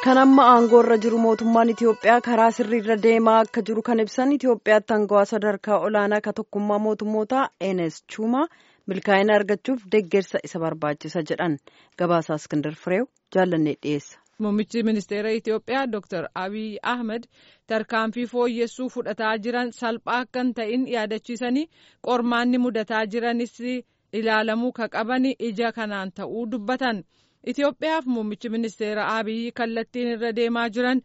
kan amma aangoo irra jiru mootummaan Itiyoophiyaa karaa sirriirra deemaa akka jiru kan ibsan Itiyoophiyaatti aangawaa sadarkaa olaanaa ka tokkummaa mootummootaa Enes Chumaa milkaa'ina argachuuf deeggarsa isa barbaachisa jedhan gabaasaa Iskindar Fireew jaallannee dhiyeessa. Muummichi ministeera Itiyoophiyaa Dr. Abiy Ahmed tarkaanfii fooyyessuu fudhataa jiran salphaa akka hin ta'in yaadachiisanii qormaanni mudataa jiranis ilaalamuu ka qaban ija kanaan ta'uu dubbatan. Itiyoophiyaaf muummichi ministeera Abiy kallattiin irra deemaa jiran.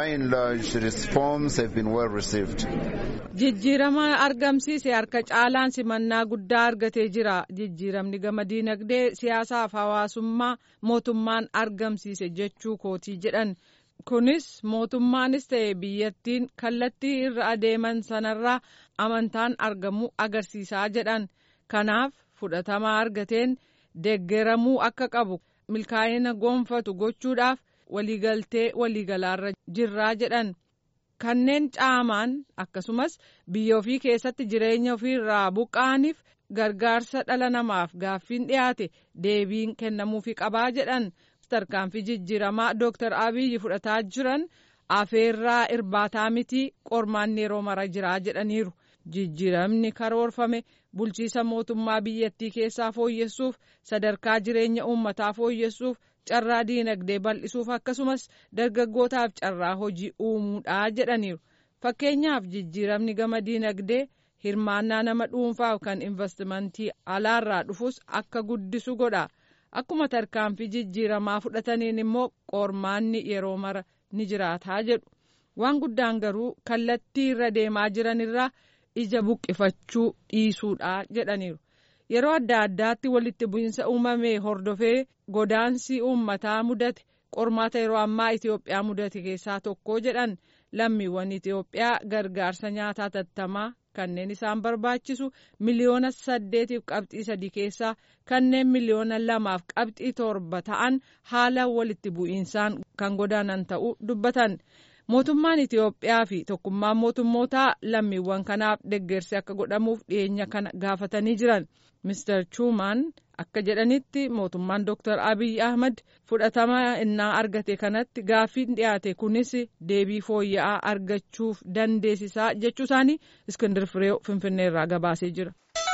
Jijjiirama argamsiise harka caalaan simannaa guddaa argatee jira. Jijjiiramni gama diinagdee siyaasaaf hawaasummaa mootummaan argamsiise jechuu kootii jedhan. Kunis mootummaanis ta'e biyyattiin kallattii irra adeeman sanarraa amantaan argamuu agarsiisaa jedhan. Kanaaf fudhatama argateen deeggaramuu akka qabu milkaa'ina gonfatu gochuudhaaf waliigaltee waliigalaarra jirraa jedhan. kanneen caamaan akkasumas biyya ofii keessatti jireenya ofiirraa buqqa'aniif gargaarsa dhala namaaf gaaffiin dhiyaate deebiin kennamuufi qabaa jedhan tarkaanfii jijjiiramaa dooktar abiyyi fudhataa jiran afeerraa irbaataa mitii qormaanni yeroo mara jiraa jedhaniiru jijjiiramni karoorfame bulchiisa mootummaa biyyattii keessaa fooyyessuuf sadarkaa jireenya uummataa fooyyessuuf carraa diinagdee bal'isuuf akkasumas dargaggootaaf carraa hojii uumuudha jedhaniiru fakkeenyaaf jijjiiramni gama diinagdee hirmaannaa nama dhuunfaaf kan investimentii alaarraa dhufus akka guddisu godha akkuma tarkaanfii jijjiiramaa fudhataniin immoo qormaanni yeroo mara ni jiraataa jedhu waan guddaan garuu kallattii irra deemaa jiranirraa ija buqqifachuu dhiisuudha jedhaniiru. yeroo adda addaatti walitti bu'iinsa uumame hordofee godaansi uummataa mudate qormaata yeroo ammaa Itiyoophiyaa mudate keessaa tokko jedhan lammiiwwan Itiyoophiyaa gargaarsa nyaataa tattamaa kanneen isaan barbaachisu miliyoona saddeetiif qabxii sadii keessaa kanneen miliyoona lamaaf qabxii torba ta'an haala walitti bu'iinsaan kan godaanan ta'uu dubbatan. mootummaan Itiyoophiyaa fi tokkummaan mootummootaa lammiiwwan kanaaf deeggarsi akka godhamuuf dhiyeenya kana gaafatanii jiran. Mr. Chumaan akka jedhanitti mootummaan Dr. Abiy Ahmad fudhatama innaa argate kanatti gaaffiin dhiyaate kunis deebii fooyya'aa argachuuf dandeessisaa jechuu isaanii Iskindir Fireew Finfinneerraa gabaasee jira.